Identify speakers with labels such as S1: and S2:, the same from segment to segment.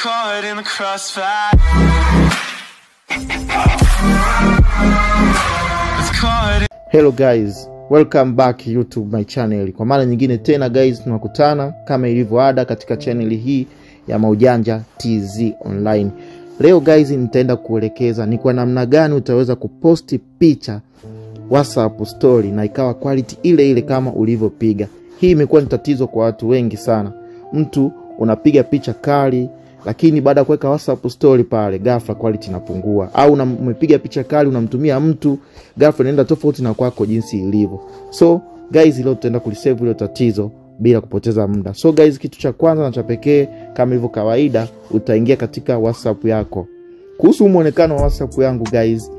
S1: caught in the crossfire. It's caught in
S2: hello guys welcome back youtube my channel kwa mara nyingine tena guys tunakutana kama ilivyo ada katika channel hii ya maujanja tz online leo guys nitaenda kuelekeza ni kwa namna gani utaweza kuposti picha whatsapp story na ikawa quality ile ile kama ulivyopiga hii imekuwa ni tatizo kwa watu wengi sana mtu unapiga picha kali lakini baada ya kuweka whatsapp story pale ghafla quality inapungua au una- umepiga picha kali unamtumia mtu ghafla inaenda tofauti na kwako jinsi ilivyo so guys leo tutaenda kulisave hilo tatizo bila kupoteza muda so guys kitu cha kwanza na cha pekee kama ilivyo kawaida utaingia katika whatsapp yako kuhusu mwonekano wa whatsapp yangu guys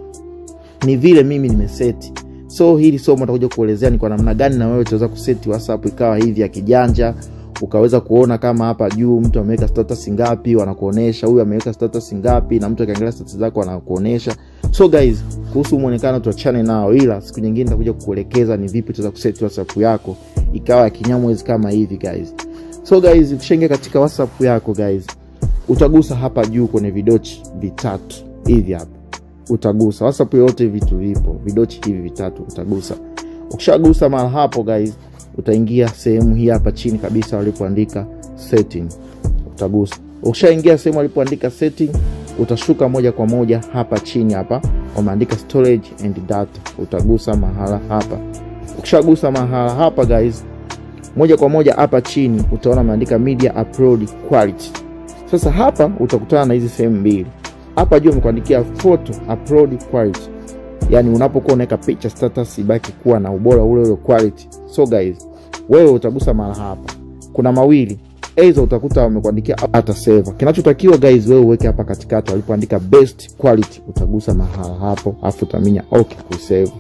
S2: ni vile mimi nimeseti so hili somo takuja kuelezea ni kwa namna gani na wewe utaweza kuseti whatsapp ikawa hivi ya kijanja ukaweza kuona kama hapa juu mtu ameweka status ngapi wanakuonesha huyu ameweka status ngapi na mtu akiangalia status zako wanakuonesha so guys kuhusu mwonekano tuachane nao ila siku nyingine nitakuja kukuelekeza ni vipi utaweza kuseti whatsapp yako ikawa ya kinyamwezi kama hivi guys so guys ukishaingia katika whatsapp yako guys utagusa hapa juu kwenye vidochi vitatu hivi hapa utagusa whatsapp yote vitu vipo vidochi hivi vitatu utagusa ukishagusa mara hapo guys utaingia sehemu hii hapa chini kabisa walipoandika setting utagusa ukishaingia sehemu walipoandika setting utashuka moja kwa moja hapa chini hapa wameandika storage and data utagusa mahala hapa ukishagusa mahala hapa guys moja kwa moja hapa chini utaona ameandika media upload quality sasa hapa utakutana na hizi sehemu mbili hapa juu amekuandikia photo upload quality yani unapokuwa unaweka picha status ibaki kuwa na ubora ule ule quality so guys wewe utagusa mara hapa kuna mawili aidha utakuta wamekuandikia hata saver kinachotakiwa guys wewe uweke hapa katikati walipoandika best quality utagusa mahala hapo afu utaminya okay kusave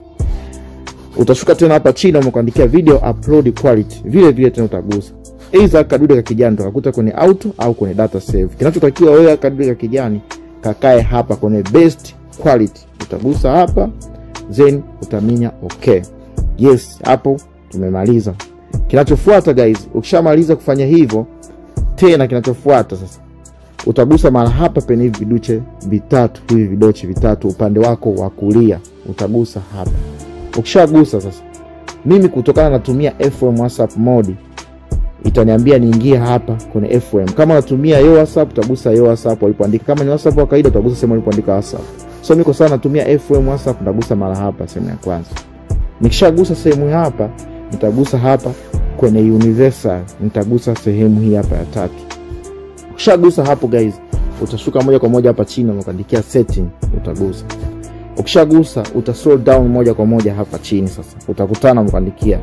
S2: utashuka tena hapa chini wamekuandikia video upload quality vile vile tena utagusa aidha kadude ka kijani utakuta kwenye auto au kwenye data save kinachotakiwa wewe kadude ka kijani kakae hapa kwenye best quality utagusa hapa then utaminya okay yes hapo tumemaliza kinachofuata guys ukishamaliza kufanya hivyo tena kinachofuata sasa utagusa mara hapa penye hivi viduche vitatu hivi vidochi vitatu upande wako wa kulia utagusa hapa ukishagusa sasa mimi kutokana natumia fm whatsapp mode itaniambia niingie hapa kwenye fm kama natumia yo whatsapp utagusa yo whatsapp walipoandika kama ni whatsapp wa kawaida utagusa sehemu walipoandika whatsapp so miko sana natumia fm whatsapp nitagusa mara hapa sehemu ya kwanza nikishagusa sehemu hapa nitagusa hapa kwenye universal nitagusa sehemu hii hapa ya tatu ukishagusa hapo guys utashuka moja kwa moja hapa chini wamekuandikia setting utagusa ukishagusa uta scroll down moja kwa moja hapa chini sasa utakutana wamekuandikia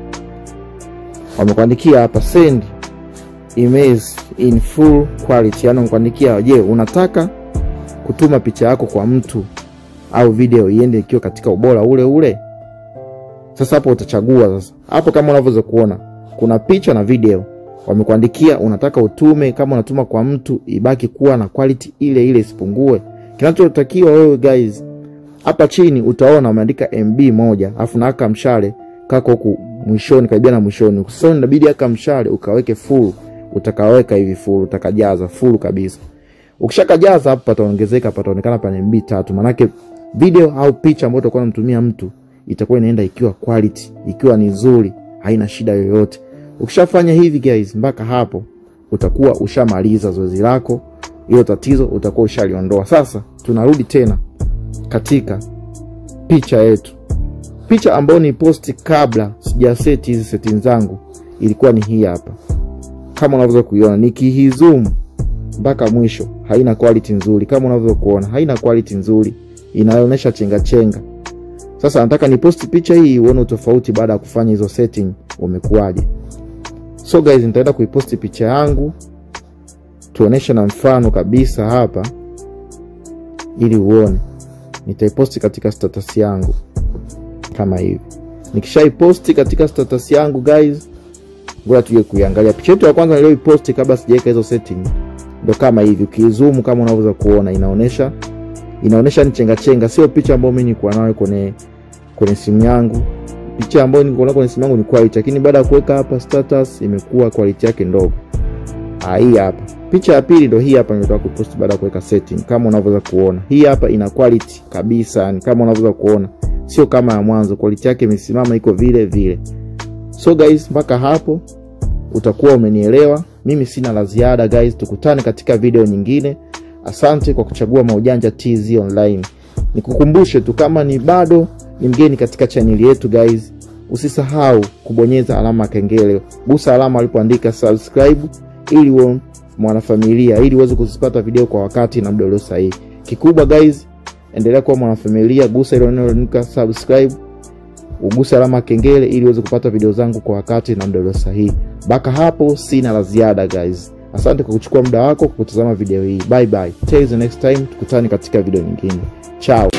S2: wamekuandikia hapa send image in full quality yani wamekuandikia je unataka kutuma picha yako kwa mtu au video iende ikiwa katika ubora ule ule sasa hapo utachagua sasa hapo kama unavyoweza kuona kuna picha na video wamekuandikia unataka utume kama unatuma kwa mtu ibaki kuwa na quality ile ile isipungue kinachotakiwa wewe guys hapa chini utaona wameandika mb moja afu naaka mshale kako huku mwishoni karibia na mwishoni sasa inabidi aka mshale ukaweke full utakaweka hivi full utakajaza full kabisa ukishakajaza hapo pataongezeka pataonekana pana mb tatu manake video au picha ambayo utakuwa unamtumia mtu itakuwa inaenda ikiwa quality ikiwa ni nzuri haina shida yoyote ukishafanya hivi guys mpaka hapo utakuwa ushamaliza zoezi lako hilo tatizo utakuwa ushaliondoa sasa tunarudi tena katika picha yetu picha ambayo ni posti kabla sijaseti hizi setting zangu ilikuwa ni hii hapa kama unavyoweza kuiona nikihizoom mpaka mwisho haina quality nzuri kama unavyoweza kuona haina quality nzuri inaonyesha chenga chenga sasa nataka niposti picha hii uone utofauti baada ya kufanya hizo setting umekuwaje so guys nitaenda kuiposti picha yangu tuoneshe na mfano kabisa hapa ili uone nitaiposti katika status yangu kama hivi nikishaiposti katika status yangu guys ngoja tuje kuiangalia picha yetu ya kwanza niliyoiposti kabla sijaweka hizo setting ndo kama hivi ukizoom kama unavyoweza kuona inaonesha inaonesha ni chenga chenga sio picha ambayo mimi nilikuwa nayo kwenye kwenye simu yangu picha ambayo nilikuwa nayo kwenye simu yangu ni quality lakini baada ya kuweka hapa status imekuwa quality yake ndogo Ah, hii hapa picha ya pili ndo hii hapa nimetoka kupost baada ya kuweka setting kama unavyoweza kuona hii hapa ina quality kabisa yani kama unavyoweza kuona sio kama ya mwanzo quality yake imesimama iko vile vile so guys mpaka hapo utakuwa umenielewa mimi sina la ziada guys tukutane katika video nyingine asante kwa kuchagua maujanja tz online nikukumbushe tu kama ni bado ni mgeni katika chaneli yetu guys usisahau kubonyeza alama ya kengele gusa alama alipoandika subscribe ili uwe mwanafamilia ili uweze kuzipata video kwa wakati na muda ulio sahihi kikubwa guys endelea kuwa mwanafamilia gusa ile neno lililoandika subscribe uguse alama ya kengele ili uweze kupata video zangu kwa wakati na muda ulio sahihi mpaka hapo sina la ziada guys asante kwa kuchukua muda wako kwa kutazama video hii bye bye till the next time tukutane katika video nyingine chao